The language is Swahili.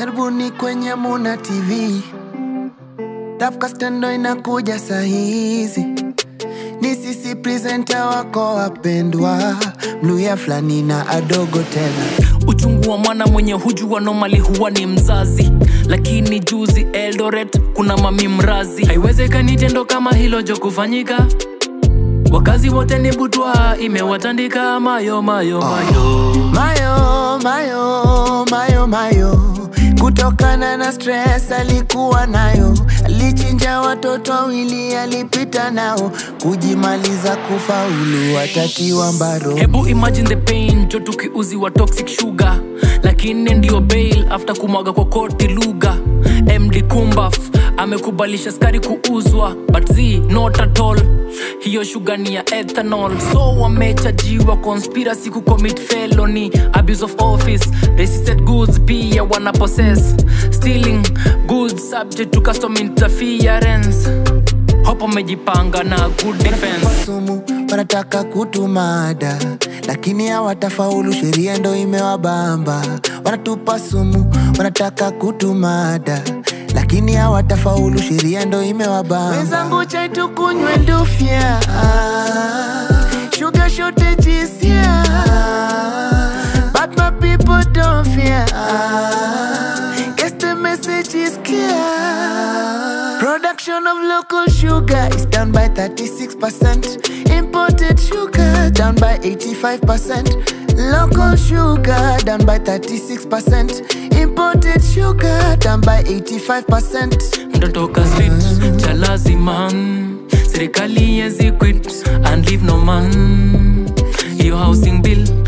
karibuni kwenye Muna TV. Tafkasta ndo inakuja sahizi, ni sisi presenter wako wapendwa, Mluya fulani na adogo tena. uchungu wa mwana mwenye hujua normali huwa ni mzazi lakini juzi eldoret kuna mami mrazi haiwezekani tendo kama hilo jo kufanyika wakazi wote ni butwa imewatandika mayo mayo mayo Mayo, mayo, mayo, mayo, kutokana na stress alikuwa nayo, alichinja watoto wawili, alipita nao, kujimaliza kufaulu, atatiwa mbaro. hebu imagine the pain jo tukiuziwa toxic sugar lakini ndio bail after kumwaga kwa koti lugha md kumbaf amekubalisha skari kuuzwa but z not at all hiyo shuga ni ya ethanol so wamechajiwa conspiracy kucommit felony abuse of office resisted goods pia wana possess stealing goods subject to custom interference hopo amejipanga na good defense sumu wanataka kutumada lakini hawatafaulu sheria ndo imewabamba wanatupa sumu wanataka kutumada lakini hawatafaulu sheria ndo imewabamba wenzangu chai tukunywe ndufya sugar shortages here but my people don't fear guess the message is clear Production of local sugar is down by 36%. Imported sugar down by 85%. Local sugar down by 36%. Imported sugar down by 85%. ndotoka street cha laziman serikali yezi quit and leave no man hiyo housing bill